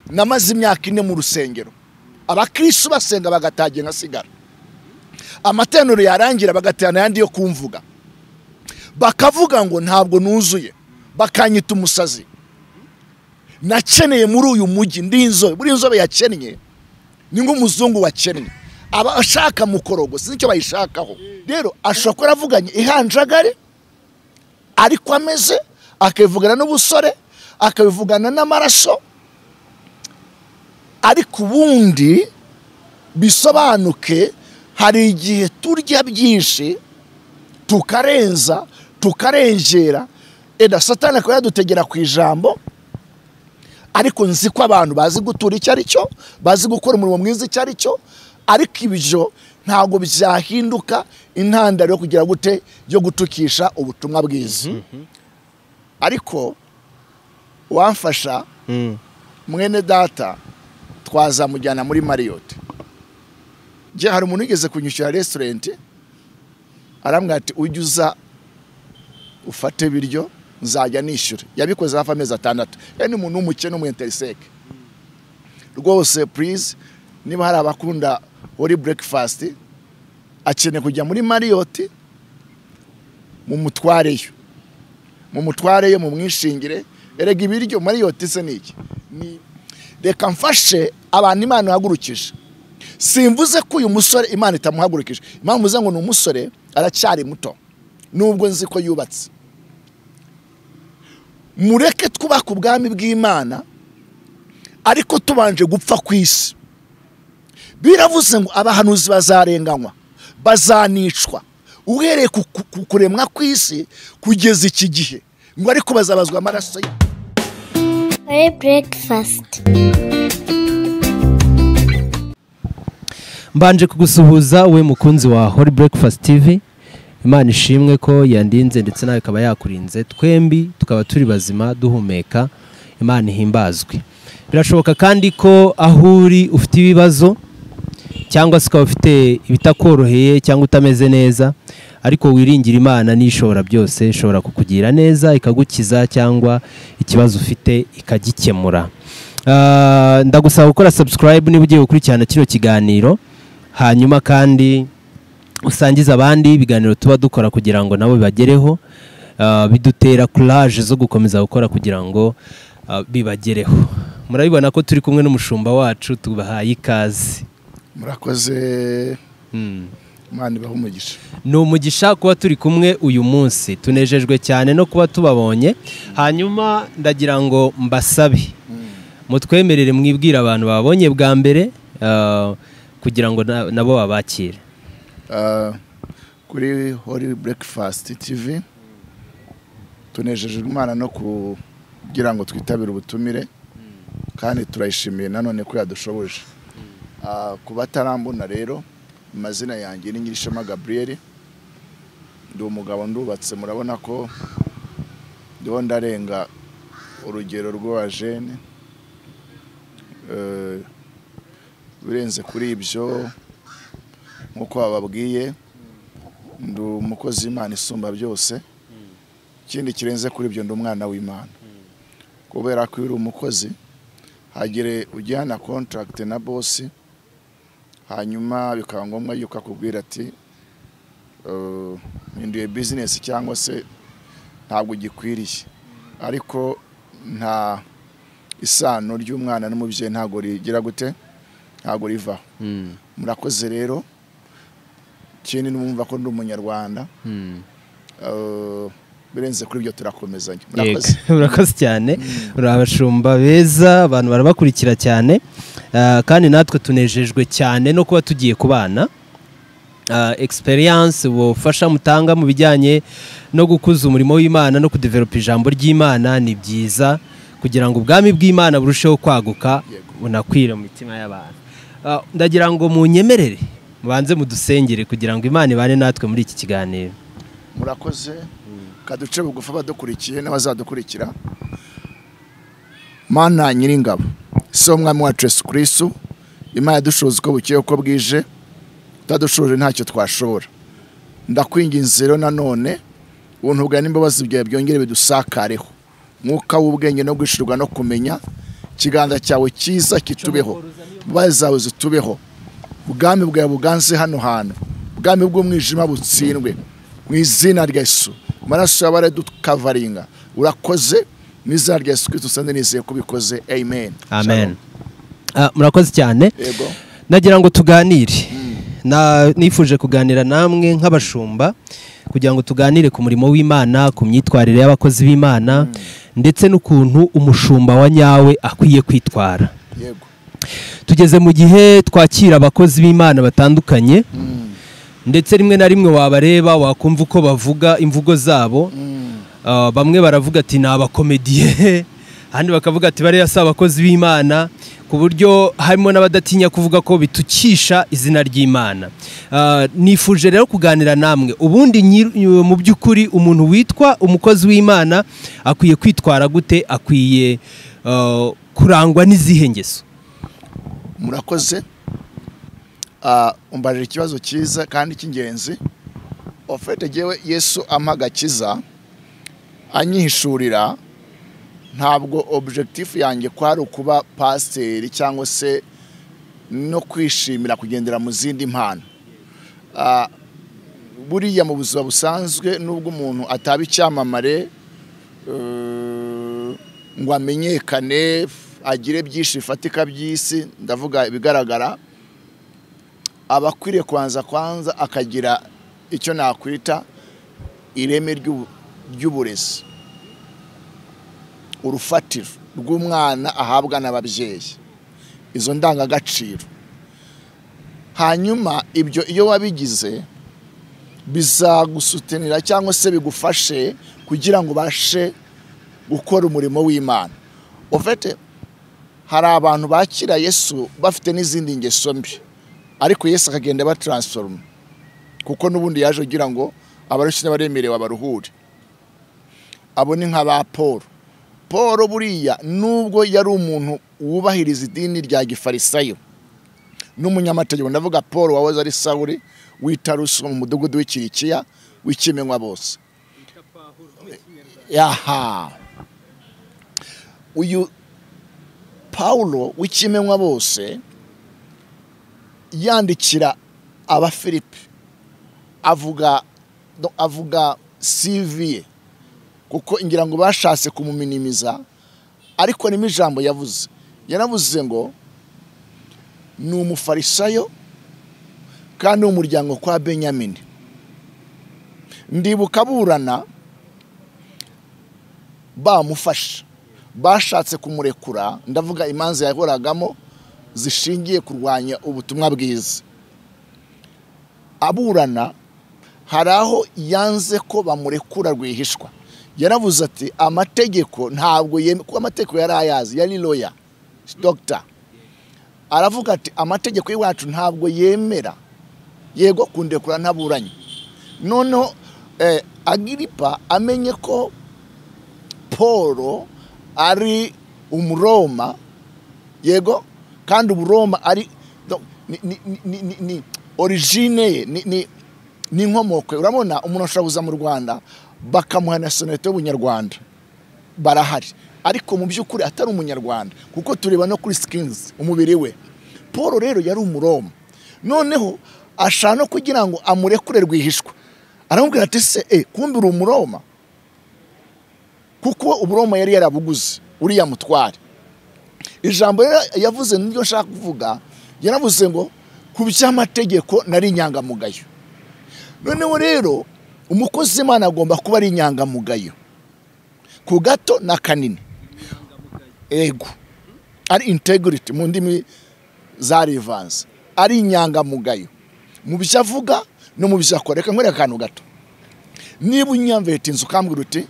namaze imyaka ine mu rusengero abakristo basenga bagatagiye nkasigara amatenero yarangira bagatana ayandi yo kumvuga bakavuga ngo ntabwo nuzuye bakanyita umusazi nakeneye muri uyu mujyi ndi inzobe buri inzobe yakennye ni nk'umuzungu wakennye aba ashaka mukorogo sinzi icyo bayishakaho rero ashobora kuba yaravuganye ihanjagare ariko ameze akabivugana n'ubusore akabivugana n'amaraso ariko ubundi bisobanuke hari igihe turya byinshi tukarenza tukarengera eda satani akaba yadutegera ku ijambo ariko nzi ko abantu bazi gutura icyo ari cyo bazi gukora umurimo mwiza icyo ari cyo ariko ibyo ntabwo byahinduka intandaro yo kugira gute yo gutukisha ubutumwa bwiza ariko wamfasha mwene data twazamujyana muri mariyote njye hari umuntu wigeze kunyishyura resitorenti arambwira ati ujye uza ufate ibiryo nzajya nishyura yabikoze hafi amezi atandatu yari ni umuntu w'umukene w'umuyinteriseke rwose purize niba hari abakunda wari burekifasiti akeneye kujya muri mariyoti mumutwareyo mumutwareyo mumwishingire erega ibiryo mariyoti se ni iki reka mfashe abantu imana ihagurukije simvuze ko uyu musore imana itamuhagurukije impamvu mvuze ngo ni umusore aracyari muto nubwo nzi ko yubatse mureke twubaka ubwami bw'imana ariko tubanje gupfa ku isi biravuze ngo abahanuzi bazarenganywa bazanicwa uhereye ku kuremwa ku isi kugeza iki gihe ngo ariko bazabazwa amaraso ye mbanje kugusuhuza we mukunzi wa hori burekifasiti tivi imana ishimwe ko yandinze ndetse nawe ikaba yakurinze twembi tukaba turi bazima duhumeka imana ihimbazwe birashoboka kandi ko aho uri ufite ibibazo cyangwa se ukaba ufite ibitakoroheye cyangwa utameze neza ariko wiringira imana n'ishobora byose ishobora kukugira neza ikagukiza cyangwa ikibazo ufite ikagikemura ndagusaba gukora subscribe niba ugiye gukurikirana kino kiganiro hanyuma kandi usangize abandi ibiganiro tuba dukora kugira ngo nabo bibagereho bidutera courage zo gukomeza gukora kugira ngo bibagereho murabibona ko turi kumwe n'umushumba wacu tubahaye ikaze murakoze imana ibaha umugisha ni umugisha kuba turi kumwe uyu munsi tunejejwe cyane no kuba tubabonye hanyuma ndagira ngo mbasabe mutwemerere mwibwire abantu babonye bwa mbere kugira ngo nabo babakire kuri hori burekifasiti tivi tunejejwe imana no kugira ngo twitabire ubutumire kandi turayishimiye nanone ko yadushoboje ku batarambona rero amazina yanjye ni nyirishema gaburiyeri ndi umugabo ndubatse murabona ko ndiho ndarenga urugero rw'abajene birenze kuri ibyo nk'uko bababwiye ndi umukozi w'imana isumba byose ikindi kirenze kuri ibyo ndi umwana w'imana kubera ko iyo uri umukozi hagire ujyana kontaragiti na bosi hanyuma bikaba ngombwa yuko akubwira ati mpinduye bizinesi cyangwa se ntabwo ugikwiriye ariko nta isano ry'umwana n'umubyeyi ntabwo rigira gute ntabwo rivaho murakoze rero ikindi numva ko ndi umunyarwanda birenze kuri ibyo turakomezanya murakoze cyane uri abashumba beza abantu barabakurikira cyane kandi natwe tunejejwe cyane no kuba tugiye kubana egisperiyanse ubufasha mutanga mu bijyanye no gukuza umurimo w'imana no kudeveropa ijambo ry'imana ni byiza kugira ngo ubwami bw'imana burusheho kwaguka bunakwire mu mitima y'abantu ndagira ngo munyemerere mubanze mudusengere kugira ngo imana ibane natwe muri iki kiganiro murakoze kaduce bugufi abadukurikiye n'abazadukurikira mana nyiringabo si umwami wacu Yesu kirisitu imana yadushoboza uko bukeye uko bwije utadushoje ntacyo twashobora ndakwinginze rero nanone untugane imbabazi byawe byongere bidusakareho mwuka w'ubwenge no gushirwa no kumenya ikiganza cyawe cyiza kitubeho imbabazi zawe zitubeho ubwami bwawe buganze hano hantu ubwami bw'umwijima butsindwe mu izina rya Yesu amaraso yawe aradukavaringa urakoze mu izina rya Yesu kirisito usande nizeye ko ubikoze amen amen Ah, murakoze cyane yego nagira ngo tuganire Na- nifuje kuganira namwe nk'abashumba kugira ngo tuganire ku murimo w'imana ku myitwarire y'abakozi b'imana ndetse n'ukuntu umushumba wa nyawe akwiye kwitwara yego tugeze mu gihe twakira abakozi b'imana batandukanye ndetse rimwe na rimwe wabareba wakumva uko bavuga imvugo zabo Ah, bamwe baravuga ati ni abakomediye ahandi bakavuga ati bariya si abakozi b'imana ku buryo harimo n'abadatinya kuvuga ko bitukisha izina ry'imana Ah, nifuje rero kuganira namwe ubundi nyir- mu by'ukuri umuntu witwa umukozi w'imana akwiye kwitwara gute akwiye ah, kurangwa n'izihe ngeso murakoze Ah, umbajije ikibazo cyiza kandi cy'ingenzi ofete yewe yesu ampa agakiza anyihishurira ntabwo objectif yanjye kwari ukuba pasiteri cyangwa se no kwishimira kugendera mu zindi mpano Ah, buriya mu buzima busanzwe nubwo umuntu ataba icyamamare eh, ngo amenyekane agire byinshi bifatika by'isi ndavuga ibigaragara aba akwiriye kubanza kwanza akagira icyo nakwita ireme ry'ubu- ry'uburezi urufatiro rw'umwana ahabwa n'ababyeyi izo ndangagaciro hanyuma ibyo iyo wabigize bizagusutanira cyangwa se bigufashe kugira ngo ubashe gukora umurimo w'imana ufite hari abantu bakira yesu bafite n'izindi ngeso mbi ariko yesu akagenda abataransforoma kuko n'ubundi yaje kugira ngo abarushye n'abaremerewe abaruhure abone nka ba paul paul buriya nubwo yari umuntu wubahiriza idini rya gifarisayo n'umunyamategeko ndavuga paul wahoze ari sawuri w'itaruso mu mudugudu w'ikirikiya w'ikimenywa bose yaha uyu pawulo w'ikimenywa bose yandikira abafilipi avuga no- avuga CV ye kuko ngira ngo bashatse kumuminimiza ariko nimo ijambo yavuze yaravuze ngo ni umufarisayo kandi w'umuryango kwa benyamini ndibuka burana bamufasha bashatse kumurekura ndavuga imanza yahoragamo zishingiye kurwanya ubutumwa bwiza aburana hari aho yanze ko bamurekura rwihishwa yaravuze ati amategeko ntabwo yeme- kuko amategeko yari ayazi yari loya dogita aravuga ati amategeko y'iwacu ntabwo yemera yego kundekurana ntaburanye noneho eh, agiripa amenye ko paul ari umuroma yego kandi uburoma ari no, ni- ni- ni- ni- ni- ni origine ye ni- ni- ni inkomoko ye urabona umuntu ashobora kuza mu rwanda bakamuha nasiyonalite y'ubunyarwanda barahari ariko mu by'ukuri atari umunyarwanda kuko tureba no kuri sikinizi umubiri we paul rero yari umuroma noneho ashaka no kugira ngo amurekure rwihishwa aramubwira ati se eh, kumbe uri umuroma kuko uburoma yari yarabuguze uriya mutware ijambo rero yavuze niryo nshaka kuvuga yaravuze ngo ku by'amategeko nari inyangamugayo noneho rero umukozi w'imana agomba kuba ari inyangamugayo ku gato na kanini ego ari integrity mu ndimi za rivanze ari inyangamugayo mu byo avuga no mu byo akora reka nkwereke akantu gato niba unyamvete inzu ukambwira uti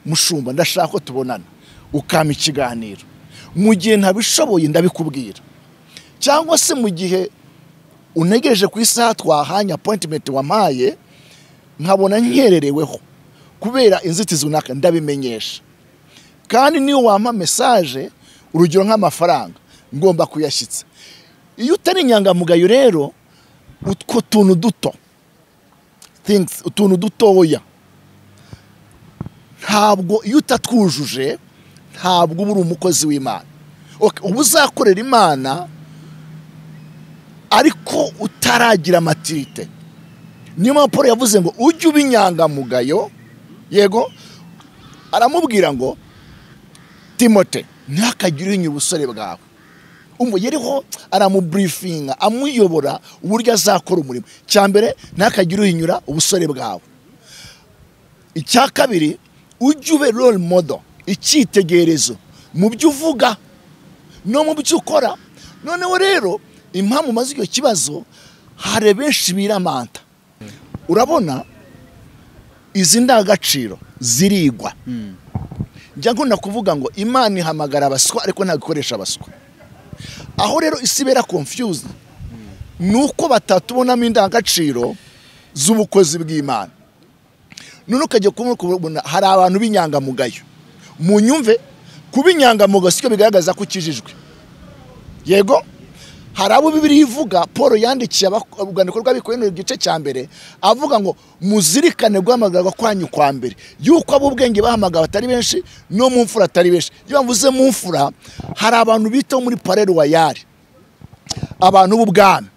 mushumba ndashaka ko tubonana ukampa ikiganiro mu gihe ntabishoboye ndabikubwira cyangwa se mu gihe untegereje ku isaha twahanye appointment wampaye nkabona nkerereweho kubera inzitizi runaka ndabimenyesha kandi niyo wampa mesaje urugero nk'amafaranga ngomba kuyashyitsa iyo utari inyangamugayo rero utwo tuntu duto things utuntu dutoya ntabwo iyo utatwujuje ntabwo uba uri umukozi w'imana Ok, uba uzakorera imana ariko utaragira matirite niyo mpamvu paul yavuze ngo ujye uba inyangamugayo yego aramubwira ngo timote ntakagire uhinnye ubusore bwawe yariho aramuburifinga amuyobora uburyo azakora umurimo cya mbere ntakagire uhinyura ubusore bwawe icya kabiri ujye ube role model icyitegererezo mu byo uvuga no mu byo ukora noneho rero impamvu umaze icyo kibazo hari benshi biramanta urabona izi ndangagaciro zirigwa njya nkunda kuvuga ngo imana ihamagara abaswa ariko ntabwo ikoresha abaswa aho rero isi ibera confused ni uko batatubonamo indangagaciro z'ubukozi bw'imana none ukajya kubona hari abantu b'inyangamugayo mu nyumve kuba inyangamugayo sicyo bigaragaza ko ukijijwe yego hari abo bibiri ivuga paul yandikiye urwandiko rw'abikorera igice cya mbere avuga ngo muzirikane guhamagarwa kwanyu kwa mbere yuko ab'ubwenge bahamagawe atari benshi no mu mfura atari benshi iyo bavuze mu mfura hari abantu bita muri pareruwayari abantu b'ubwami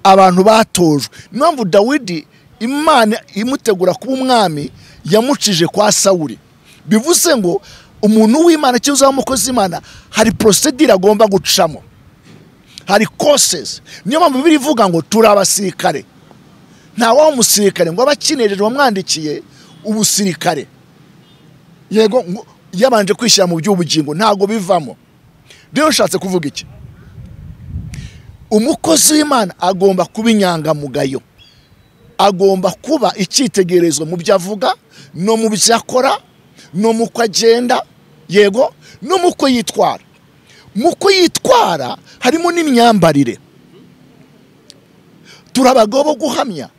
abantu batojwe niyo mpamvu dawidi imana imutegura kuba umwami yamucije kwa sawuri bivuze ngo umuntu w'imana cyangwa se w'umukozi w'imana hari porosidire agomba gucamo hari kosesi niyo mpamvu bibiri ivuga ngo turi abasirikare nta waba umusirikare ngo abe akinejeje wamwandikiye ubusirikare yego ngo yabanje kwishyira mu by'ubugingo ntabwo bivamo rero ushatse kuvuga iki umukozi w'imana agomba kuba inyangamugayo agomba kuba icyitegererezo mu byo avuga no mu byo akora no mu ko agenda yego no mu ko yitwara muko yitwara harimo n'imyambarire turi abagabo bo guhamya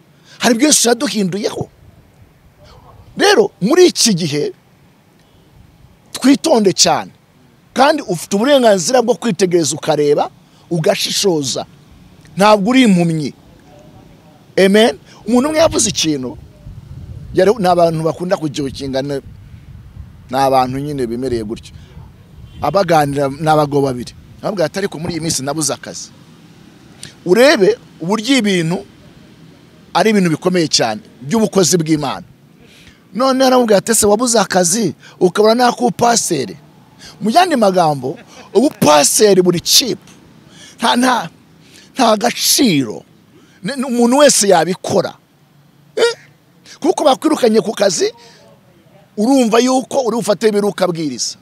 hari byinshi yaduhinduyeho rero muri iki gihe twitonde cyane kandi ufite uburenganzira bwo kwitegereza ukareba ugashishoza ntabwo uri impumyi amen umuntu umwe yavuze ikintu ni abantu bakunda kugihukinga ni abantu nyine bemereye gutyo abaganira ni abagabo babiri nababwira atari ko muri iyi minsi nabuze akazi urebe uburyo ibintu ari ibintu bikomeye cyane by'ubukozi bw'imana none aramubwira ati ese wabuze akazi ukabona n'akupaseri mu yandi magambo ubupaseri buri cipu nta nta nta gaciro umuntu wese yabikora kuko bakwirukanye ku kazi urumva yuko uri bufate ibiruka bwiriza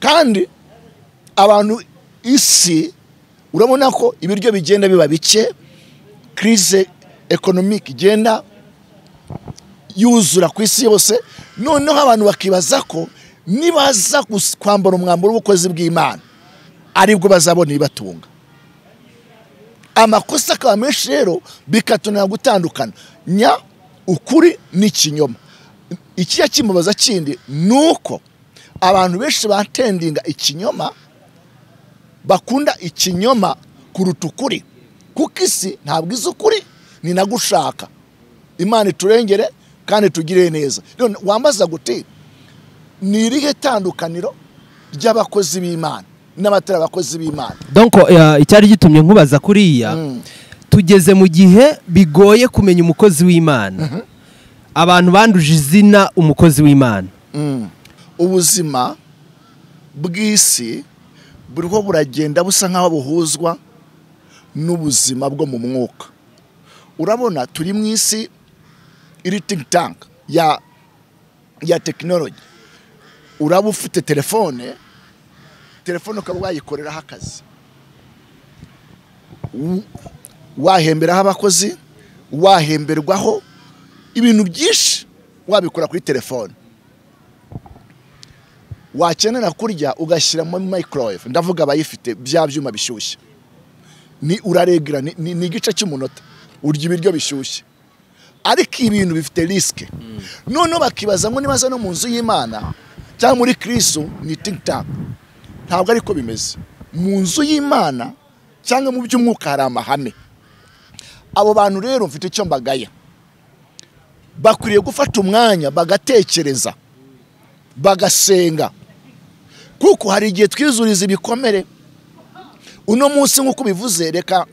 kandi abantu isi urabona ko ibiryo bigenda biba bike kirize ekonomike igenda yuzura ku isi yose noneho abantu bakibaza ko nibaza kwambara umwambaro w'ubukozi bw'imana aribwo bazabona ibibatunga amakosa akaba menshi rero bikatunira gutandukana nya ukuri n'ikinyoma ikiya kimubaza kindi ni uko abantu benshi batendinga ikinyoma bakunda ikinyoma kuruta ukuri kuko isi ntabwo izi ukuri ni na gushaka imana iturengere kandi tugire neza wambaza guti ni irihe tandukaniro ry'abakozi b'imana n'abatari abakozi b'imana donko icyari gitumye nkubaza kuriya tugeze mu gihe bigoye kumenya umukozi w'imana abantu banduje izina umukozi w'imana ubuzima bw'isi buriho buragenda busa nk'aho buhuzwa n'ubuzima bwo mu mwuka urabona turi mu isi iri think tank ya ya tekinoloji uraba ufite telefone telefone ukaba wayikoreraho akazi wahemberaho abakozi wahemberwaho ibintu byinshi wabikora kuri telefone wakenera kurya ugashyira muri microwave ndavuga abayifite bya byuma bishyushye ni uraregira ni igice cy'umunota urya ibiryo bishyushye ariko ibintu bifite risike noneho bakibaza ngo nibaza no mu nzu y'imana cyangwa muri kirisu ni think tank ntabwo ariko bimeze mu nzu y'imana cyangwa mu by'umwuka hari amahame abo bantu rero mfite icyo mbagaya bakwiriye gufata umwanya bagatekereza bagasenga kuko hari igihe twizuriza ibikomere uno munsi nk'uko ubivuze reka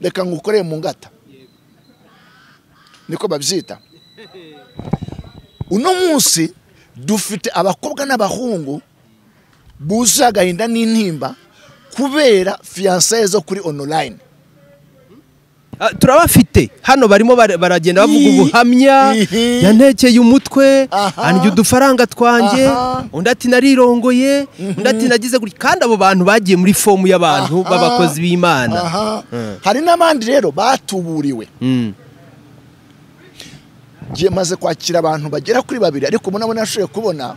reka ngukoreye mu ngata niko babyita uno munsi dufite abakobwa n'abahungu buje agahinda n'intimba kubera fiyansaye zo kuri onorayini Ah, turabafite hano barimo bara- baragenda bavuga Ihi. ubuhamya Ihi. yantekeye umutwe Aha. andya udufaranga twanjye Aha. undi ati narirongoye undi ati nagize gutya kandi abo bantu bagiye muri fomu y'abantu Aha. b'abakozi b'imana aha hari n'abandi rero batuburiwe Mm. Njye maze kwakira abantu bagera kuri babiri ariko ubona abona nashoboye kubona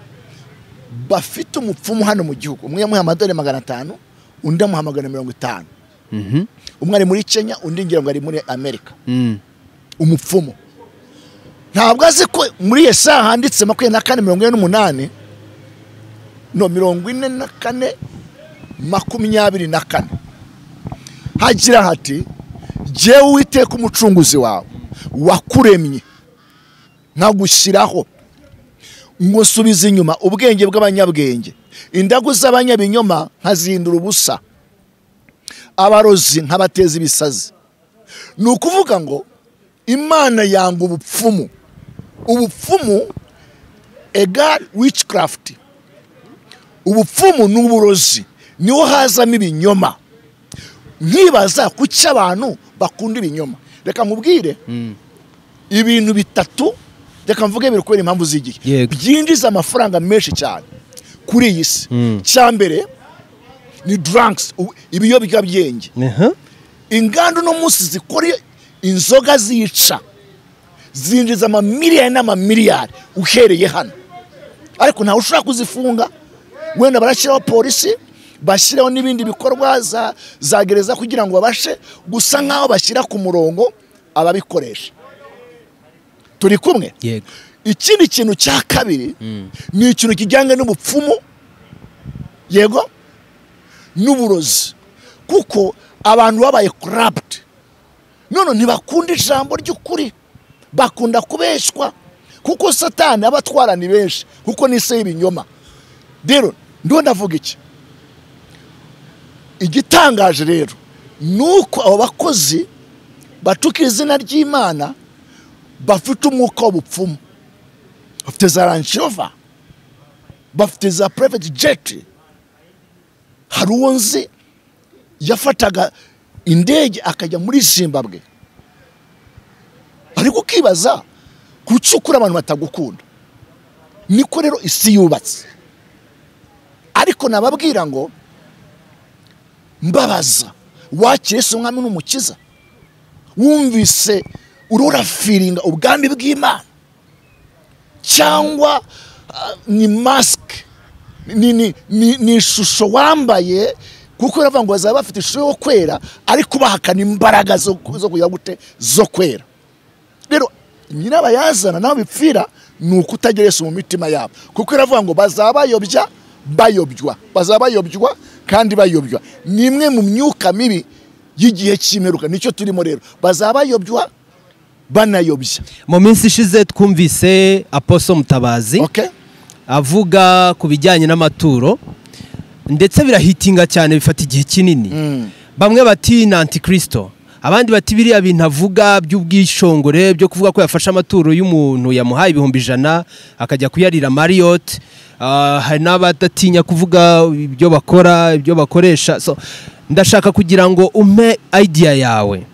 bafite umupfumu hano mu gihugu umwe yamuha amadolari magana atanu undi amuha magana mirongo itanu Mhm. umwe ari muri kenya undi ngira ngo ari muri amerika Mm. umupfumu ntabwo azi ko muri iyo saha handitse makumyabiri na kane mirongo ine n'umunani no mirongo ine na kane makumyabiri na kane hagira hati jyewe uwiteka umucunguzi wawe wakuremye nkagushyiraho ngo nsubize inyuma ubwenge bw'abanyabwenge indagu z'abanyabinyoma nkazihindura ubusa abarozi nkabateza ibisazi ni ukuvuga ngo imana yanga ubupfumu ubupfumu egal witchcraft ubupfumu ni uburozi niho hazamo ibinyoma nkibaza kuki abantu bakunda ibinyoma reka nkubwire ibintu bitatu reka mvuge biri kubera impamvu z'igihe Yego. byinjiza amafaranga menshi cyane kuri iyi si Mm. icya mbere ni drugs ubu- ibiyobyabwenge Aha. inganda uno munsi zikora inzoga zica zinjiza amamiliyari n'amamiliyari uhereye hano ariko ntawe ushobora kuzifunga wenda barashyiraho polisi bashyiraho n'ibindi bikorwa za, za gereza kugira ngo babashe gusa nk'aho bashyira ku murongo ababikoresha turi kumwe yego ikindi kintu cya kabiri ni ikintu kijyanye n'ubupfumu yego n'uburozi kuko abantu babaye karabuti none ntibakunda ijambo ry'ukuri bakunda kubeshywa kuko satani aba atwara ni benshi kuko ni se y'ibinyoma rero ndiho ndavuga iki igitangaje rero ni uko abo bakozi batuka izina ry'imana bafite umwuka w'ubupfumu bafite za ranshova bafite za purayiveti jeti hari uwo nzi yafataga indege akajya muri zimbabwe ariko ukibaza kuki ukuri abantu batagukunda niko rero isi yubatse ariko nababwira ngo mbabaza wakire si umwami n'umukiza wumvise ururafiringa ubwami bw'imana cyangwa ah, ni masike ni, ni, ni, ni ishusho wambaye kuko uravuga ngo bazaba bafite ishusho yo kwera ariko bahakana imbaraga zo, zo kugira gute zo kwera rero nyirabayazana naho bipfira ni uko utageretse mu mitima yabo kuko iravuga ngo bazaba bayobya bayobywa bazaba bayobywa kandi bayobywa ni imwe mu myuka mibi y'igihe cy'imperuka nicyo turimo rero bazaba bayobywa banayobya mu minsi ishize twumvise aposo mutabazi okay? avuga ku bijyanye n'amaturo ndetse birahitinga cyane bifata igihe kinini bamwe bati ni antikirisito abandi bati biriya bintu avuga by'ubwishongore byo kuvuga ko yafashe amaturo y'umuntu yamuhaye ibihumbi ijana akajya kuyarira mariyote Ah, hari n'abadatinya kuvuga ibyo bakora ibyo bakoresha So, ndashaka kugira ngo umpe idea yawe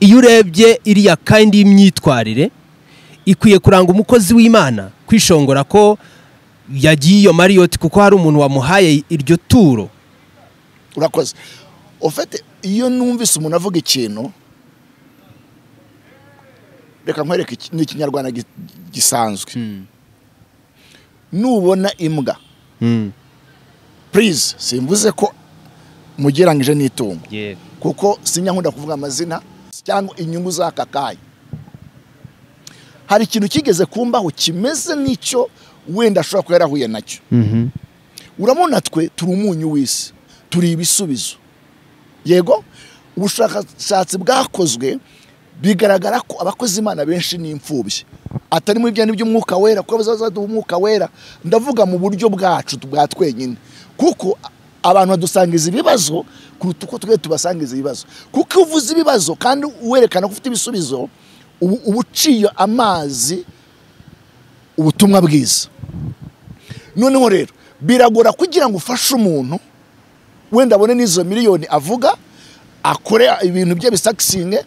iyo urebye iriya kandi y'imyitwarire ikwiye kuranga umukozi w'imana kwishongora ko yagiye iyo mariyoti kuko hari umuntu wamuhaye iryo turo urakoze ufite iyo numvise umuntu avuga ikintu reka nkwereke iki- ni ikinyarwanda gi- gisanzwe nubona imbwa purize simvuze ko mugereranyije n'itungo kuko sinyankunda kuvuga amazina cyangwa inyungu z'aka kanya hari ikintu kigeze kumbaho kimeze nk'icyo wenda ashobora kuba yarahuye nacyo urabona twe turi umunyu w'isi turi ibisubizo yego ubushakashatsi bwakozwe bigaragara ko abakozi imana benshi ni imfubyi atari muri bya by'umwuka wera kuko bazaza baduha umwuka wera ndavuga mu buryo bwacu bwa twenyine kuko abantu badusangiza ibibazo kuruta uko twe tubasangiza ibibazo kuko iyo uvuze ibibazo kandi werekana ko ufite ibisubizo ubu uba uciye amazi ubutumwa bwiza noneho rero biragora kugira ngo ufashe umuntu wenda abone n'izo miliyoni avuga akore ibintu bye bisakisinge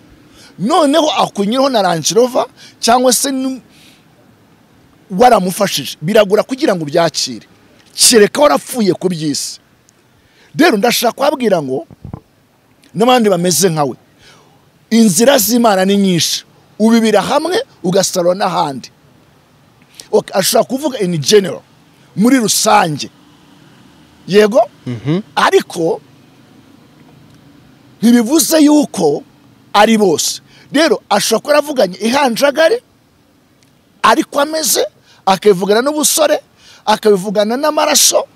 noneho akunyuraho na ranjirova cyangwa se n- waramufashije biragura kugira ngo ubyakire kereka warapfuye ku by'isi rero ndashaka kubabwira ngo n'abandi bameze nkawe inzira z'imana ni nyinshi ubibira hamwe ugasarura n'ahandi Ok, ashobora kuvuga in general muri rusange yego ariko ntibivuze yuko ari bose rero ashobora kuba yaravuganye ihanjagari ariko ameze akabivugana n'ubusore akabivugana n'amaraso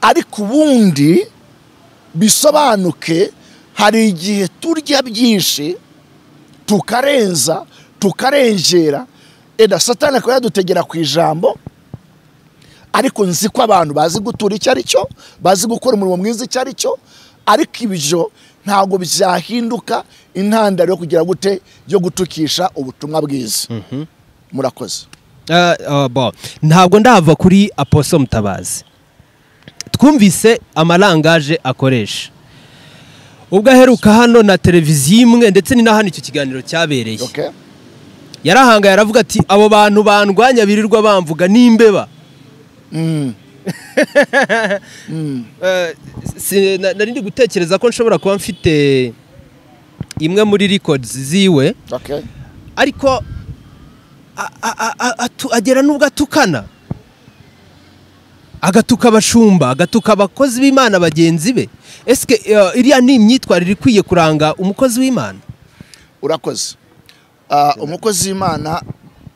ariko ubundi bisobanuke hari igihe turya byinshi tukarenza tukarengera eda satani akaba yadutegera ku ijambo ariko nzi ko abantu bazi gutura icyo ari cyo bazi gukora umurimo mwiza icyo ari cyo ariko ibyo ntabwo byahinduka intandaro yo kugira gute yo gutukisha ubutumwa bwiza murakoze Ah, ah, bon. ntabwo ndava kuri aposo mutabazi twumvise amarangaje akoresha ubwo aheruka hano na televiziyo imwe ndetse ni na hano icyo kiganiro cyabereye Okay? yarahangaye aravuga ati abo bantu bandwanya birirwa bamvuga n'imbeba Eh, si- na- nari ndi gutekereza ko nshobora kuba mfite imwe muri records ziwe Okay? ariko a- a- a- a- atu- agera n'ubwo atukana agatuka abashumba agatuka abakozi b'imana bagenzi be ese iriya ni imyitwarire ikwiye kuranga umukozi w'imana urakoze Ah, umukozi w'imana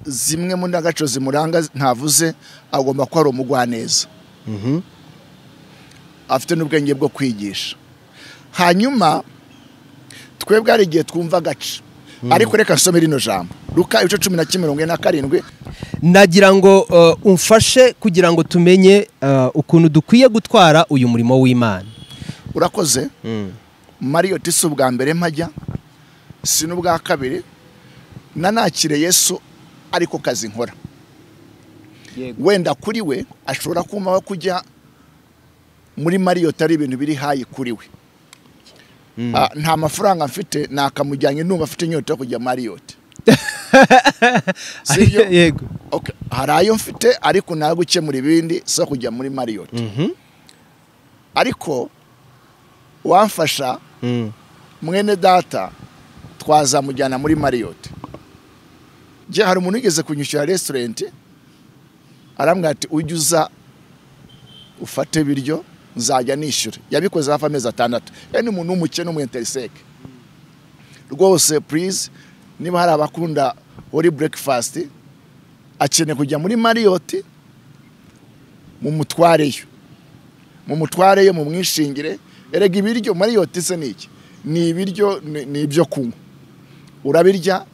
zimwe mu ndangagaciro zimuranga ntavuze agomba kuba ari umugwaneza afite n'ubwenge bwo kwigisha hanyuma twebwe hari igihe twumva agace ariko reka nsome rino jambo ruka ibice cumi na kimwe mirongo ine na karindwi nagira ngo eh, umfashe kugira ngo tumenye eh, ukuntu dukwiye gutwara uyu murimo w'imana urakoze mariyoti si ubwa mbere mpajya si n'ubwa kabiri nanakire yesu ariko kazi nkora Yego. wenda kuri we ashobora kumva ko kujya muri mariyoti ari ibintu biri hayi kuri we Ah, nta mafaranga mfite nakamujyanye numva afite inyota yo kujya mariyoti Sibyo? yego Okay. hari ayo mfite ariko nayo gukemura ibindi si kujya muri mariyoti ariko wamfasha mwene data twazamujyana muri mariyoti njye hari umuntu wigeze kunyishyura resitorenti arambwira ati ujye uza ufate ibiryo nzajya nishyura yabikoze hafi amezi atandatu yari ni umuntu w'umukene w'umuyenteriseke rwose purize niba hari abakunda wari burekifasiti akeneye kujya muri mariyoti mumutwareyo mumutwareyo mumwishingire erega ibiryo mariyoti se ni iki ni ibiryo ni ni ibyo kunywa urabirya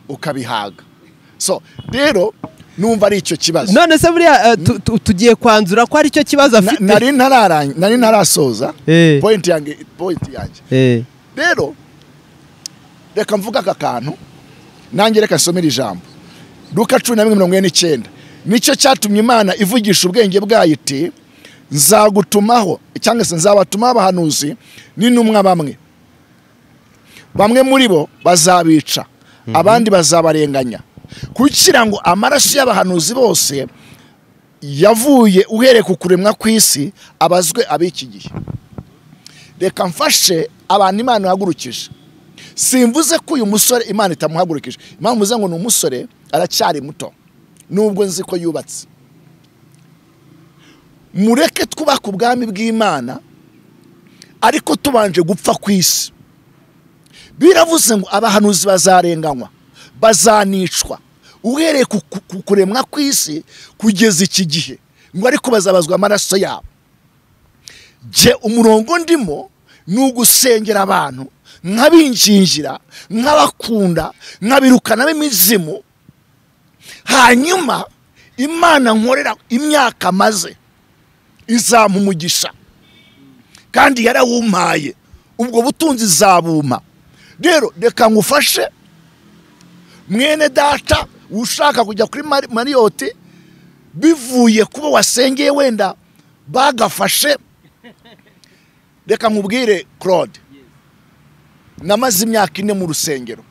ukabihaga so rero numva ari icyo kibazo none se buriya eh, tu- tu- tugiye kwanzura ko ari cyo kibazo Na- afite nari ntararang- nari ntarasoza Eh. point yanjye point yanjye Eh, rero reka mvuga aka kantu nanjye reka nsomere ijambo luka cumi na rimwe mirongo ine n'icyenda nicyo cyatumye imana ivugisha ubwenge bwayo iti nzagutumaho cyangwa se nzabatumaho abahanuzi n'intumwa bamwe bamwe muri bo bazabica abandi bazabarenganya kugira ngo amaraso y'abahanuzi bose yavuye uhereye ku kuremwa kw'isi abazwe ab'iki gihe reka mfashe abantu imana ihagurukije simvuze ko uyu musore imana itamuhagurukije impamvu mvuze ngo ni umusore aracyari muto nubwo nzi ko yubatse mureke twubaka ubwami bw'imana ariko tubanje gupfa ku isi biravuze ngo abahanuzi bazarenganywa bazanicwa uhereye ku ku- ku kuremwa kw'isi kugeza iki gihe ngo ariko bazabazwa amaraso yabo jye umurongo ndimo ni ugusengera abantu nk'abinjinjira nk'abakunda nkabirukanamo imizimu hanyuma imana nkorera imyaka maze izampa umugisha kandi yarawumpaye ubwo butunzi zabuma rero reka ngufashe mwene data ushaka kujya kuri Mari- mariyoti bivuye kuba wasengeye wenda bagafashe reka nkubwire claude namaze imyaka ine mu rusengero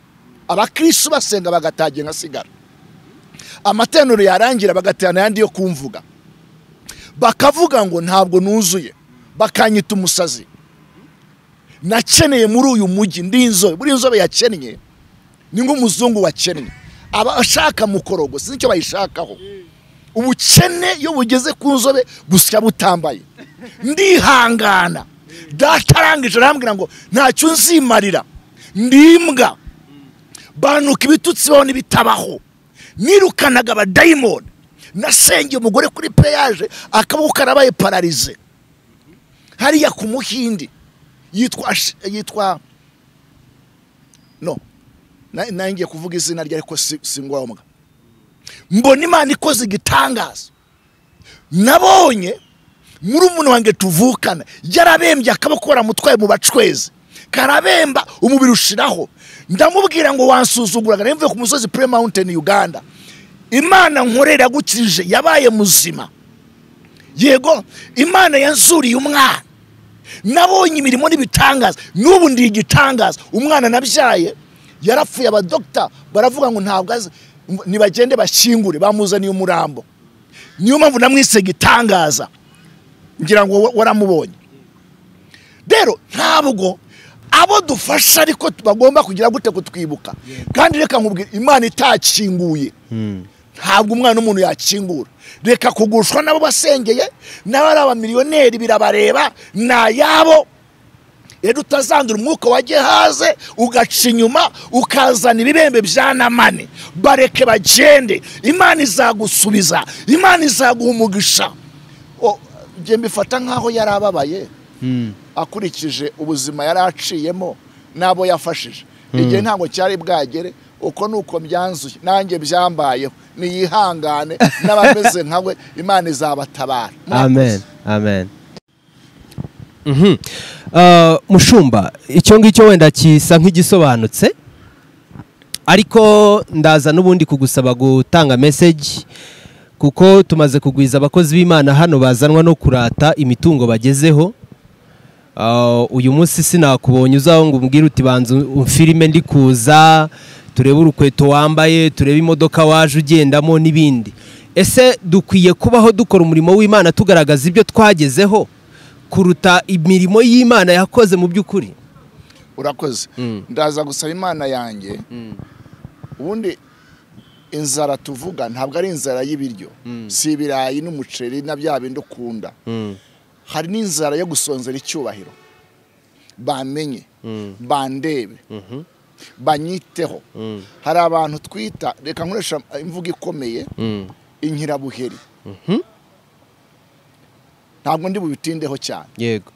abakirisitu basenga bagatagiye nkasigara amatenero yarangira bagatana ayandi yo kumvuga bakavuga ngo ntabwo nuzuye bakanyita umusazi nakeneye muri uyu mujyi ndi inzobe buriya inzobe yakennye ni nk'umuzungu wakennye aba ashaka mukorogo sinzi icyo bayishakaho ubukene iyo bugeze ku nzobe busya butambaye ndihangana data arangije arambwira ngo ntacyo nzimarira ndimbwa banuka ibitutsi baho n'ibitabaho nirukanaga abadayimoni nasengeye umugore kuri peyaje akaboko karabaye pararize hariya ku muhindi yitwa Ash- yitwa no na- nawe ngiye kuvuga izina rye ariko si si ngombwa mbona imana ikoze igitangaza nabonye muri umuntu wanjye tuvukana yarabembye akaboko baramutwaye mu bacwezi karabemba umubiri ushiraho ndamubwira ngo wansuzuguraga nari mvuye ku musozi pre mountain uganda imana nkorera gukirije yabaye muzima yego imana yanzuriye umwana nabonye imirimo n'ibitangaza n'ubu ndi igitangaza umwana nabyaye yarapfuye abadogita baravuga ngo ntabwo azi nibagende bashyingure bamuzaniye umurambo niyo mpamvu namwise igitangaza ngira ngo wa- waramubonye rero ntabwo abo dufasha ariko bagomba kugira gute kutwibuka kandi reka nkubwire imana itakinguye ntabwo umwana w'umuntu yakingura reka kugushwa nabo basengeye n'abo ari abamiliyoneri birabareba ni ayabo rero utazandura umwuka wa gehaze ugaca inyuma ukazana ibibembe bya namane bareke bagende imana izagusubiza imana izaguha umugisha O, njye mbifata nk'aho yari ababaye akurikije ubuzima yari aciyemo n'abo yafashije igihe ntabwo cyari bwagere uko ni uko byanzuye nanjye byambayeho niyihangane n'abameze nkawe imana izabatabara amen amen Mhm. Ah, mushumba icyo ngicyo wenda kisa nk'igisobanutse ariko ndaza n'ubundi kugusaba gutanga meseji kuko tumaze kugwiza abakozi b'imana hano bazanwa no kurata imitungo bagezeho Ah, uyu munsi sinakubonye uzaho ngo umbwire uti banza umfirime ndi kuza turebe urukweto wambaye turebe imodoka waje ugendamo n'ibindi ese dukwiye kubaho dukora umurimo w'imana tugaragaza ibyo twagezeho kuruta imirimo y'imana yakoze mu by'ukuri urakoze Mm. ndaza gusaba imana yanjye ubundi inzara tuvuga ntabwo ari inzara y'ibiryo si ibirayi n'umuceri na bya bindi ukunda hari n'inzara yo gusonzera icyubahiro bamenye bandebe banyiteho hari abantu twita reka nkoresha imvugo ikomeye inkirabuheri ntabwo ndi bubitindeho cyane yego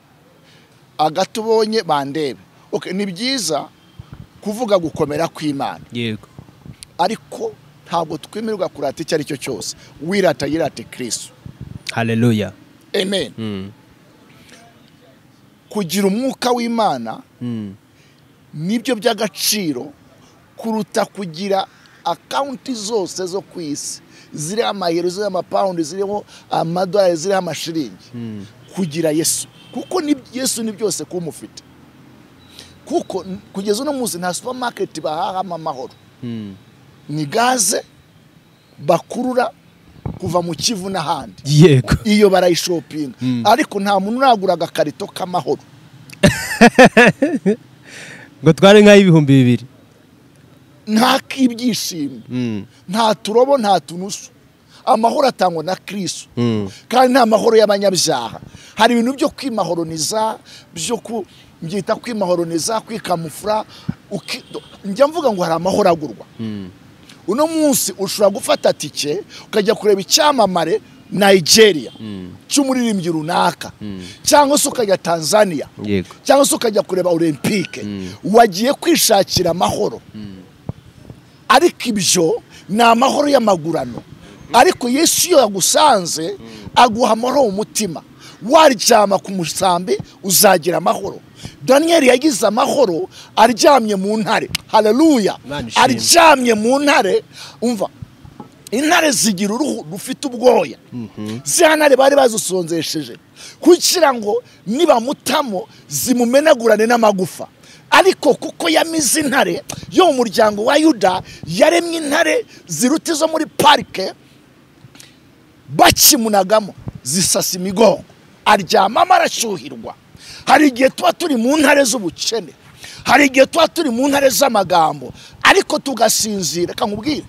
agati ubonye bandebe Okay, ni byiza kuvuga gukomera kw'imana yego ariko ntabwo twemererwa kurata icyo ari cyo cyose wirata yirate kirisitu haleluya amen kugira umwuka w'imana nibyo by'agaciro kuruta kugira akawunti zose zo ku isi ziriho amayero ziriho amapawundi ziriho amadolari ziriho amashiringi kugira yesu kuko ni yesu ni byose kuba umufite kuko n- kugeza uno munsi nta supamaketi bahahamo amahoro ni gaze bakurura kuva mu kivu n'ahandi yego iyo barayishopinga ariko nta muntu uragura agakarito k'amahoro ngo twari nk'ay'ibihumbi bibiri nta k'ibyishimo nta turobo nta tunusu amahoro atangwa na kirisitu Mm. kandi nta mahoro y'abanyabyaha hari ibintu byo kwimahoroniza byo ku- byita kwimahoroniza kwikamufura uki- do- njya mvuga ngo hari amahoro agurwa uno munsi ushobora gufata tike ukajya kureba icyamamare nigeria cy'umuririmbyi runaka cyangwa se ukajya tanzania yego cyangwa se ukajya kureba olympique wagiye kwishakira amahoro ariko ibyo ni amahoro y'amagurano ariko yesu iyo yagusanze aguha amahoro mu mutima waryama ku musambi uzagira amahoro daniyeli yagize amahoro aryamye mu ntare hararuya Imana ishimwe. aryamye mu ntare umva intare zigira uruhu rufite ubwoya ziriya ntare bari bazisonzesheje kugira ngo nibamutamo zimumenagurane n'amagufa ariko kuko yamize intare yo mu muryango wa yuda yaremye intare ziruta izo muri parike bakimunagamo zisasa imigongo aryamamo arashyuhirwa hari igihe tuba turi mu ntare z'ubukene hari igihe tuba turi mu ntare z'amagambo ariko tugasinzira reka nkubwire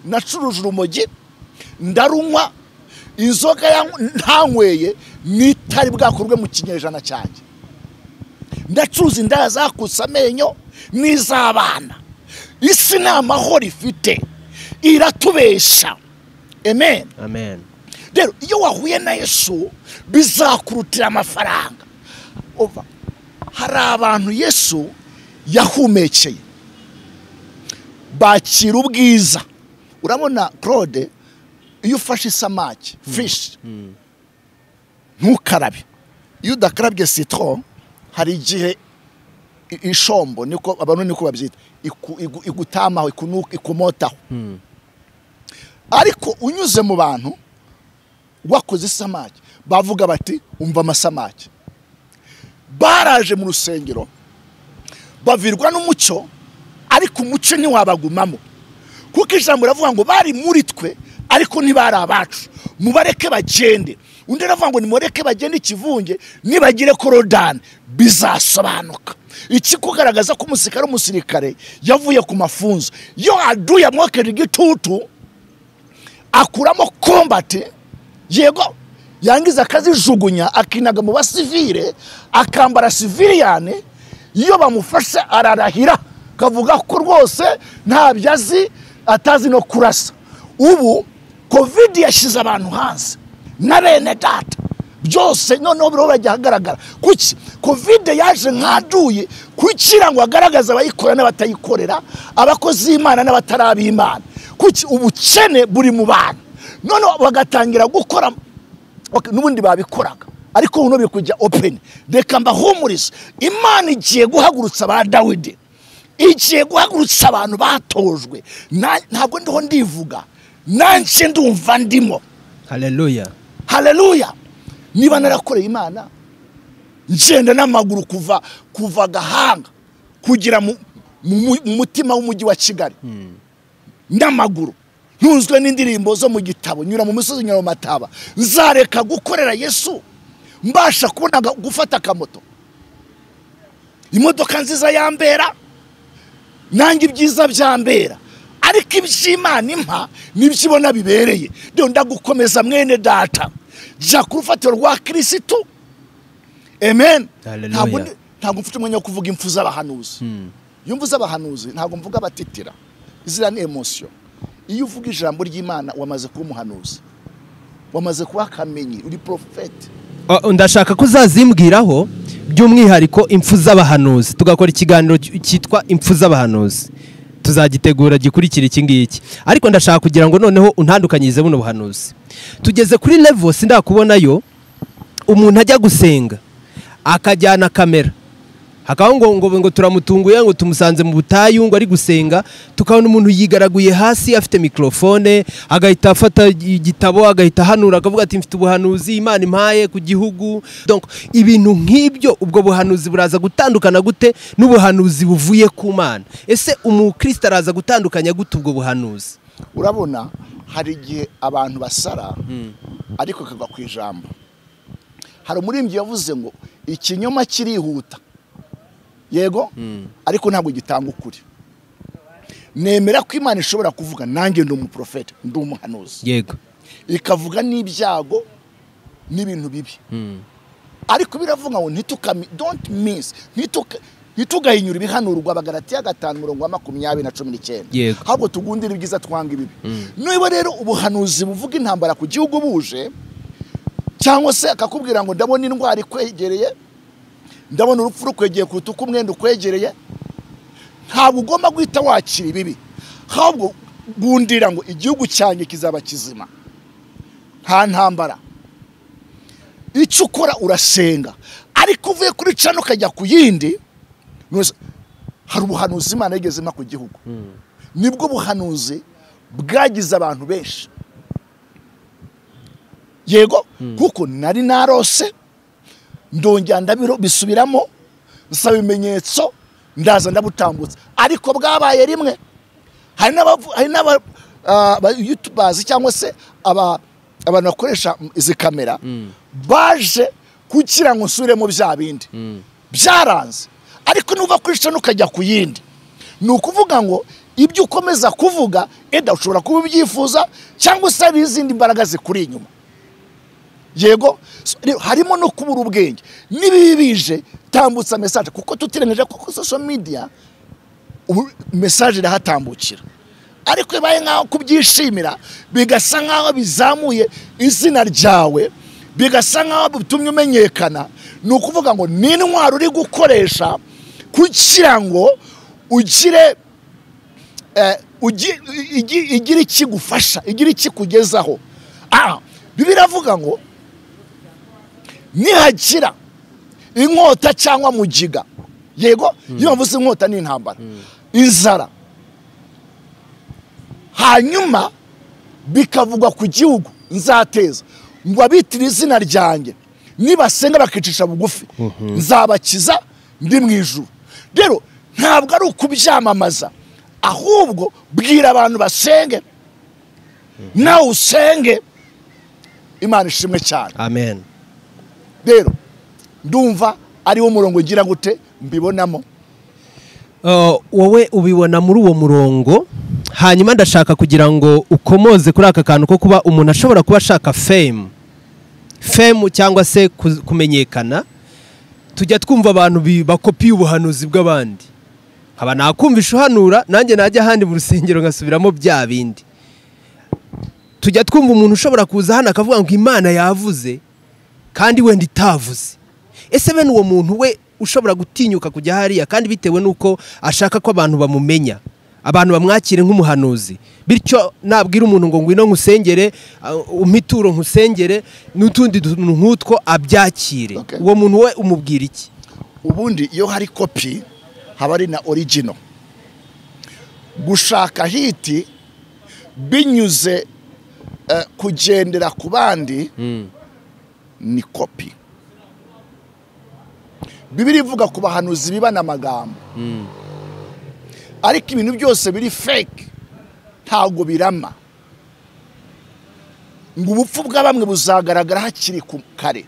nacuruje urumogi ndarunywa inzoga yang- ntanyweye n'itari bwakorwe mu kinyejana cyanjye ndacuruza indaya zakutse amenyo n'iz'abana isi nta mahoro ifite iratubesha amen amen rero iyo wahuye na yesu bizakurutira amafaranga Umva, hari abantu yesu yahumekeye bakira ubwiza urabona claude iyo ufashe isamaki fishi ntukarabe iyo udakarabye sitoro hari igihe i- ishombo niko abantu niko babyita iku- igu- igutamaho ikunu- ikumotaho ariko unyuze mu bantu wakoze isamaki bavuga bati umva amasamaki baraje mu rusengero bavirwa n'umucyo ariko umucyo ntiwabagumamo kuko ijambo riravuga ngo bari muri twe ariko ntibari abacu mubareke bagende undi aravuga ngo nimureke bagende ikivunge nibagire korodani bizasobanuka iki kugaragaza ko umusirikare w'umusirikare yavuye ku mafunzo iyo aduye amwokeje igitutu akuramo kombati yego yangiza akazijugunya akinaga mu basivire akambara siviriyane iyo bamufashe ararahira kavuga ko rwose ntabyo azi atazi no kurasa ubu kovidi yashyize abantu hanze na bene data byose noneho biriho birajya ahagaragara kuki kovide yaje nkaduye kugira ngo agaragaze abayikora n'abatayikorera abakozi b'imana n'abatari ab'imana kuki ubukene buri mu bantu noneho bagatangira gukora Ok, n'ubundi babikoraga ariko ubu biri kujya openi reka mbahumurize imana igiye guhagurutsa ba dawidi igiye guhagurutsa abantu batojwe Na- ntabwo ndiho ndivuga nanjye ndumva ndimo haleluya haleluya niba narakoreye imana ngenda n'amaguru kuva kuva gahanga kugera mu, mu, mu- mu mutima w'umujyi wa kigali n'amaguru ntunzwe n'indirimbo zo mu gitabo nyura mu misozi nyura mu mataba nzareka gukorera yesu mbasha kubona aga- gufata akamoto imodoka nziza yambera nange ibyiza byambera ariko iby'imana impa nibyo ibona bibereye rero ndagukomeza mwene data jya ku rufatiro rwa kirisitu amen Hallelujah. ntabwo ndi- ntabwo mfite umwanya wo kuvuga impfu z'abahanuzi iyo mvuze abahanuzi ntabwo mvuga abatitira iziriya ni emosiyo iyo uvuga ijambo ry'imana wamaze kuba umuhanuzi wamaze kuba akamenyi uri porofeti O- ndashaka ko uzazimbwiraho by'umwihariko impfu z'abahanuzi tugakora ikiganiro cy- cyitwa impfu z'abahanuzi tuzagitegura gikurikira iki ngiki ariko ndashaka kugira ngo noneho untandukanyirize buno buhanuzi tugeze kuri level sindakubonayo umuntu ajya gusenga akajyana kamera hakabaho ngo ngo ngo turamutunguye ngo tumusanze mu butayu ngo ari gusenga tukabona umuntu yigaraguye hasi afite mikorofone agahita afata igitabo agahita ahanura akavuga ati mfite ubuhanuzi imana impaye ku gihugu Donc, ibintu nk'ibyo ubwo buhanuzi buraza gutandukana gute n'ubuhanuzi buvuye ku mana ese umukristo araza gutandukanya gute ubwo buhanuzi urabona hari igihe abantu basara ariko akagwa ku ijambo hari umuririmbyi yavuze ngo ikinyoma kirihuta yego ariko ntabwo gitanga ukuri nemera ko imana ishobora kuvuga nanjye ndi umuporofeti ndi umuhanuzi yego ikavuga n'ibyago n'ibintu bibi ariko biravuga ngo ntitukami don't miss ntituka- ntitugahinyura ibihanurwa bagaratiya gatanu mirongo ine makumyabiri na cumi n'icyenda Yego. ahubwo tugundire ibyiza twanga ibibi niba rero ubuhanuzi buvuga intambara ku gihugu buje cyangwa se akakubwira ngo ndabona indwara ikwegereye ndabona urupfu rukwegeye kuruta uko umwenda ukwegereye ntabwo ugomba guhita wakira ibibi ahubwo gundira ngo igihugu cyanjye kizaba kizima nta ntambara icyo ukora urasenga ariko uvuye kuri cano ukajya ku yindi ntuzi- hari ubuhanuzi imana yigeze impa ku gihugu nibwo buhanuzi bwagize abantu benshi yego kuko nari narose ndongera ndabiro bisubiramo nsaba ibimenyetso ndaza ndabutambutsa ariko bwabaye rimwe hari n'abavu- hari n'aba ah, ba youtubers cyangwa se aba abantu bakoresha izi kamera baje kugira ngo nsubiremo bya bindi byaranze ariko nuva kuri cano ukajya ku yindi ni ukuvuga ngo ibyo ukomeza kuvuga eda ushobora kuba ubyifuza cyangwa se hari izindi mbaraga zikuri inyuma yego so, rero harimo no kubura ubwenge n'ibibi bije tambutsa mesaje kuko tutirengeje ko kuri social media ubu mesaje irahatambukira ariko iyo ibaye nk'aho kubyishimira bigasa nk'aho bizamuye izina ryawe bigasa nk'aho bitumye umenyekana ni ukuvuga ngo ni intwaro uri gukoresha kugira ngo ugire eh, ugi- igi- igire ikigufasha igire ikikugezaho Ah, bibiliya iravuga ngo nihagira inkota cyangwa mugiga yego iyo bavuze inkota ni intambara inzara hanyuma bikavugwa ku gihugu nzateza ngo abitire izina ryanjye nibasenga bakicisha bugufi nzabakiza ndi mu ijuru rero ntabwo ari ukubyamamaza ahubwo bwira abantu basenge nawe usenge imana ishimwe cyane amen rero ndumva ariwo murongo ugira gute mbibonamo Uh, wowe ubibona muri uwo murongo hanyuma ndashaka kugira ngo ukomoze kuri aka kantu ko kuba umuntu ashobora kuba ashaka fame fame cyangwa se ku- kumenyekana tujya twumva abantu bi- bakopiye ubuhanuzi bw'abandi haba nakumvisha uhanura nanjye najya ahandi mu rusengero ngasubiramo bya bindi tujya twumva umuntu ushobora kuza hano akavuga ngo imana yavuze kandi wenda itavuze ese bene uwo muntu we ushobora gutinyuka kujya hariya kandi bitewe n'uko ashaka ko abantu bamumenya abantu bamwakire nk'umuhanuzi bityo nabwira umuntu ngo ngwino nkusengere uh, umpe ituro nkusengere n'utundi tuntu nk'utwo abyakire Okay. uwo muntu we umubwira iki ubundi iyo hari kopi haba ari na origino gushaka hiti binyuze eh, kugendera ku bandi ni kopi bibiri ivuga ku bahanuzi biba n'amagambo ariko ibintu byose biri fake ntabwo birama ngo ubupfu bwa bamwe buzagaragara hakiri ku kare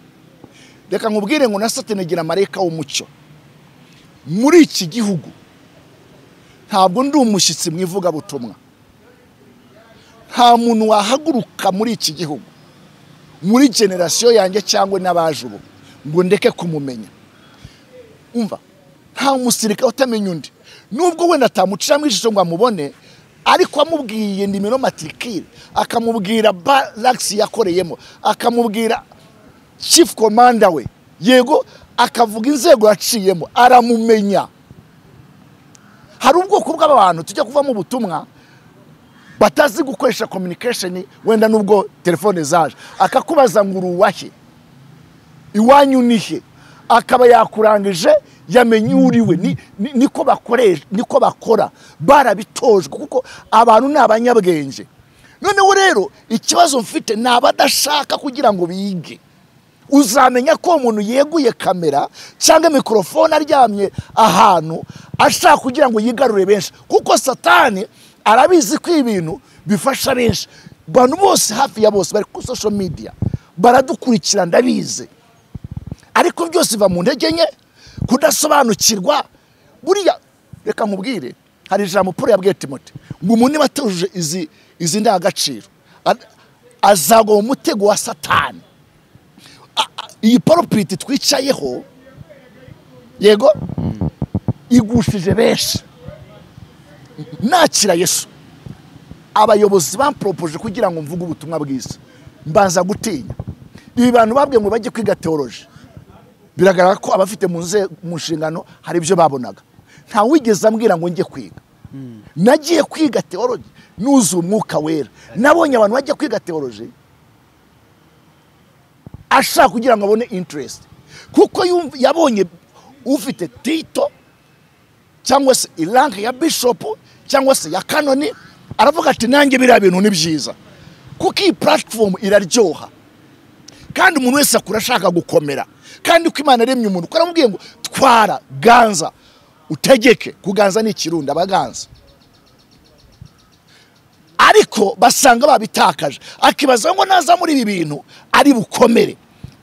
reka nkubwire ngo na satani gira amareka w'umucyo muri iki gihugu ntabwo ndi umushyitsi mu ivugabutumwa nta muntu wahaguruka muri iki gihugu muri generasiyo yanjye cyangwa n'abaje ubu ngo ndeke kumumenya umva nta musirikare utamenya undi nubwo wenda atamuciramo ijisho ngo amubone ariko amubwiye nimero matirikire akamubwira baragisi yakoreyemo akamubwira chief komanda we yego akavuga inzego yaciyemo aramumenya hari ubwoko bw'abantu tujya kuvamo ubutumwa batazi gukoresha communication wenda nubwo telefone zaje akakubaza ngo uruwahe iwanyu ni he akaba yakurangije yamenye uriwe ni- ni- niko bakoresha niko bakora barabitojwe kuko abantu ni abanyabwenge noneho rero ikibazo mfite ni abadashaka kugira ngo bige uzamenya ko uwo muntu yeguye kamera cyangwa mikorofone aryamye ahantu ashaka kugira ngo yigarure benshi kuko satani arabizi ko ibintu bifasha benshi abantu bose hafi ya bose bari kuri social media baradukurikira ndabizi ariko byose biva mu ntege nke kudasobanukirwa buriya reka mubwire hari ijambo paul yabwiye timote ngo umuntu niba atujuje izi izi ndangagaciro a- azagwa mu mutego wa satani iyi poropiti twicayeho yego igushije benshi nakira yesu abayobozi bamporopoje kugira ngo mvuge ubutumwa bwiza mbanza gutinya ibi bantu babwiye ngo bajye kwiga teoroji biragaragara ko abafite mu nze- mu nshingano hari ibyo babonaga nta wigeze ambwira ngo njye kwiga nagiye kwiga teoroji nuzuye umwuka wera nabonye abantu bajya kwiga teoroji ashaka kugira ngo abone interest kuko yumva- yabonye ufite tito cyangwa se iranke ya bishopu cyangwa se ya kanoni aravuga ati nanjye biriya bintu ni byiza kuko iyi platform iraryoha kandi umuntu wese akura ashaka gukomera kandi uko imana yaremye umuntu uko aramubwiye ngo twara ganza utegeke kuganza ni ikirundi abaganza ariko basanga babitakaje akibaza ngo naza muri ibi bintu ari bukomere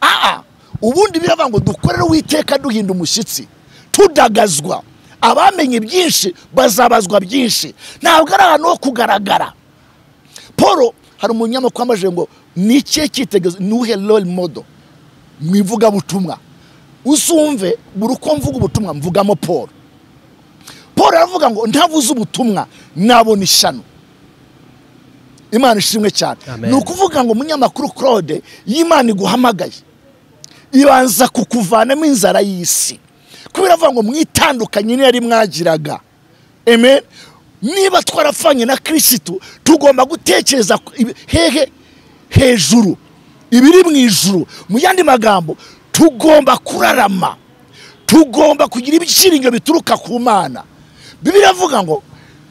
aa ubundi biravuga ngo dukorere uwiteka duhinda umushyitsi tudagazwa abamenye byinshi bazabazwa byinshi ntabwo ari ahantu ho kugaragara paul hari umunyamakuru wamajije ngo ni ikihe cyitegererezo ni uhe role model mu ivugabutumwa uzumve buri uko mvuga ubutumwa mvugamo paul paul aravuga ngo ntavuze ubutumwa nabona ishyano imana ishimwe cyane Amen. ni ukuvuga ngo umunyamakuru claude iyo imana iguhamagaye ibanza kukuvanamo inzara y'isi kubera avuga ngo mwitandukanye n'iyari mwagiraga amen niba twarapfanye na kirisitu tugomba gutekereza ku- ibi- hehe hejuru ibiri mu ijuru mu yandi magambo tugomba kurarama tugomba kugira ibyiringiro bituruka ku mana bibiri avuga ngo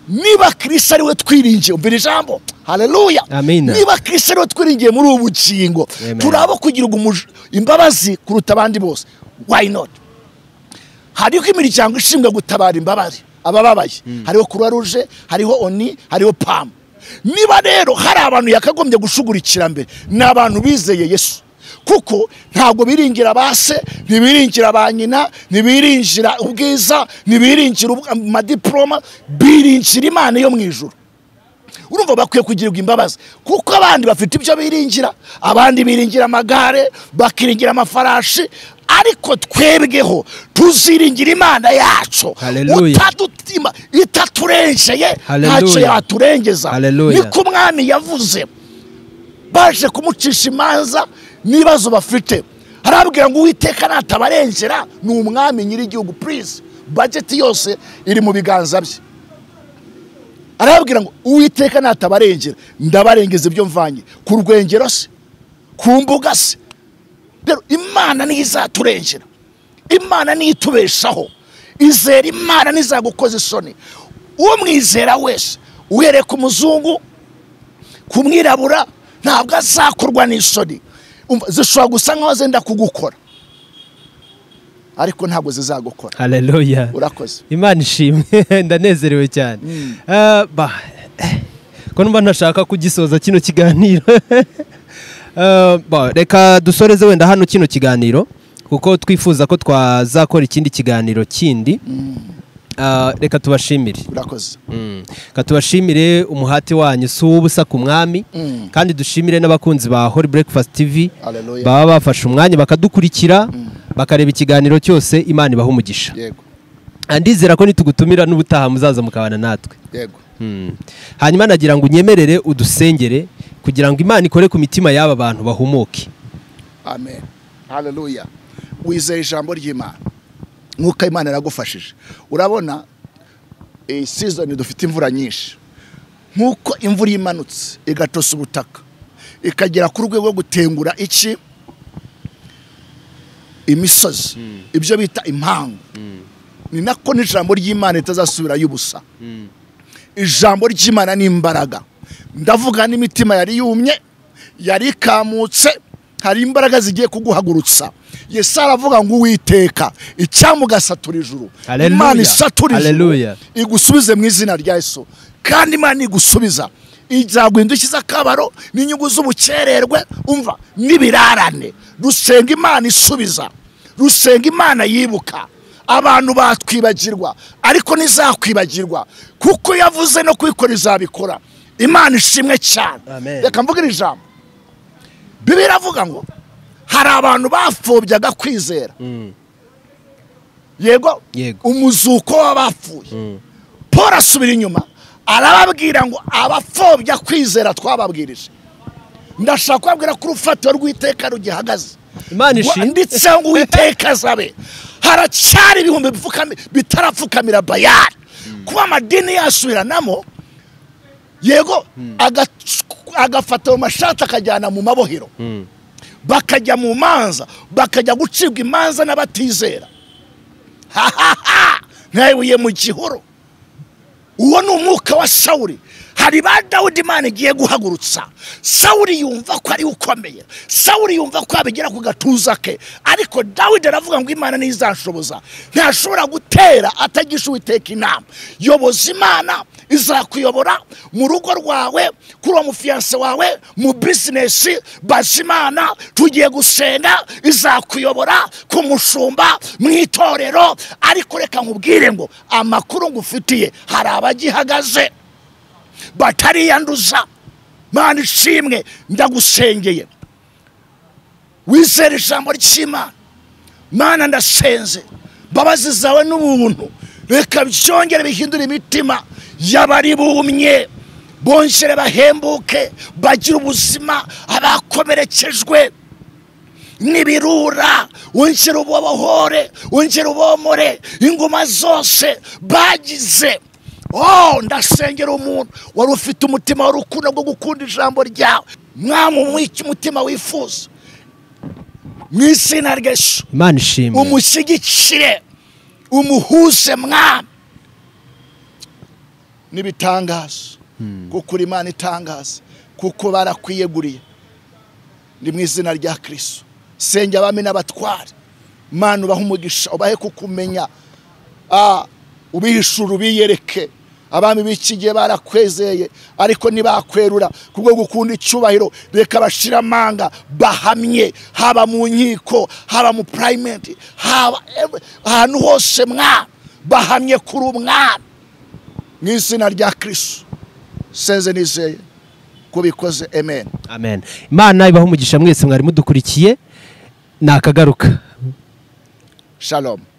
niba kirisitu ariwe twiringiye umvira ijambo haleluya Amina. niba kirisitu ariwe twiringiye muri ubu bugingo Amen. turaba kugirirwa umuj- imbabazi kuruta abandi bose why not hariho imiryango ishinzwe gutabara imbabare abababaye hariho croix rouge hariho oni hariho pam niba rero hari abantu yakagombye gushugurikira mbere ni abantu bizeye yesu kuko ntabwo biringira ba se ntibiringira ba nyina ntibiringira ubwiza ntibiringira ubwa- amadiporoma biringira imana yo mu ijuru urumva bakwiye kugirirwa imbabazi kuko abandi bafite ibyo biringira abandi biringira amagare bakiringira amafarashi ariko twebweho tuziringira imana yacu Hallelujah. utadutima itaturenjeye ntacyo Hallelujah. yaturengeza Hallelujah. niko umwami yavuze baje kumucisha imanza n'ibibazo bafite harabwira ngo uwiteka natabarengera ni umwami nyir'igihugu purize bageti yose iri mu biganza bye arababwira ngo uwiteka natabarengera ndabarengeza ibyo mvanye ku rwengero se ku mbuga se rero imana niyo izaturengera imana niyo itubeshaho izera imana ntizagukoza isoni umwizera wese uhereye ku muzungu ku mwirabura ntabwo azakorwa n'isoni Umva, zishobora gusa nkaho zenda kugukora ariko ntabwo zizagukora haleluya urakoze imana ishimwe ndanezerewe cyane Ah, ba ko numva ntashaka kugisoza kino kiganiro Ah, ba, reka dusoreze wenda hano kino kiganiro kuko twifuza ko twazakora ikindi kiganiro kindi Ah, reka tubashimire urakoze ka tubashimire umuhati wanyu si uw'ubusa ku mwami kandi dushimire n'abakunzi ba hori breakfast tv Hallelujah. baba bafashe umwanya bakadukurikira bakareba ikiganiro cyose imana ibaha umugisha yego ndizera ko nitugutumira n'ubutaha muzaza mukabana natwe yego Mm. hanyuma nagira ngo unyemerere udusengere kugira ngo imana ikore ku mitima y'aba bantu bahumuke amen haleluya wizeye ijambo ry'imana nk'uko imana yaragufashije urabona iyi sizoni dufite imvura nyinshi nk'uko imvura imanutse igatosa ubutaka ikagera ku rwego rwo gutengura iki imisozi ibyo bita impangu ni nako n'ijambo ry'imana ritazasubirayo ubusa ijambo ry'imana ni imbaraga ndavuga n'imitima yari yumye yari ikamutse hari imbaraga zigiye kuguhagurutsa yesu aravuga ngo uwiteka icyamugasatura ijuru Hallelujah. imana isatura ijuru Hallelujah. igusubize mu izina rya yesu kandi imana igusubiza izaguha indushyi z'akabaro n'inyungu z'ubukererwe umva n'ibirarane rusenga imana isubiza rusenga imana yibuka abantu batwibagirwa ariko ntizakwibagirwa kuko yavuze no kubikora izabikora imana ishimwe cyane Amen. reka mvuge iri jambo bibiri avuga ngo hari abantu bapfobyaga kwizera yego Yego. umuzuko w'abapfuye paul asubira inyuma arababwira ngo abapfobya kwizera twababwirije ndashaka kubabwira ko urufatiro rw'iteka rugihagaze Imana ishimwe. Wa- nditseho ngo uwiteka azabe haracyari ibihumbi bipfukami- bitarapfukamira bayari kuba amadini yasubiranamo yego agac- agafata mu mashati akajyana mu mabohero bakajya mu manza bakajya gucibwa imanza n'abatizera ntayibuye mu gihuru uwo ni umwuka wa sawuri hari ba dawudi imana igiye guhagurutsa sawuri yumva ko ari ukomeye sawuri yumva ko yabigera ku gatuza ke ariko dawidi aravuga ngo imana ntizashoboza ntashobora gutera atagisha uwiteka inama yoboza imana izakuyobora mu rugo rwawe kuri uwo mufiyanse wawe mu bizinesi baza imana tugiye gusenga izakuyobora ku mushumba mu itorero ariko reka nkubwire ngo amakuru ngufitiye hari abagihagaze batariyanduza mwana ishimwe ndagusengeye wizere ijambo ry'imana mwana ndasenze mbabazi zawe n'ubuntu reka byongere bihindure imitima y'abari bumye bongere bahembuke bagire ubuzima abakomerekejwe n'ibirura wongere ubobohore wongere ubomore ingoma zose bagize oh ndasengera umuntu wari ufite umutima w'urukundo rwo gukunda ijambo ryawe mwamumwike umutima wifuza mu izina ry'ejo imana ishimwe umushyigikire umuhuze mwami n'ibitangaza kuko uri imana itangaza kuko barakwiyeguriye ni mu izina rya kirisito senge abami n'abatware mwana ubahe umugisha ubahe kukumenya Ah, ubihishura ubiyereke abami b'iki gihe barakwezeye ariko ntibakwerura kubwo gukunda icyubahiro reka bashira amanga bahamye haba mu nkiko haba mu purayimenti haba ev- ahantu hose mwana bahamye kuri umwana mu izina rya kirisito senze nizeye ko bikoze amen amen imana ibaha umugisha mwese mwari mudukurikiye nakagaruka shalom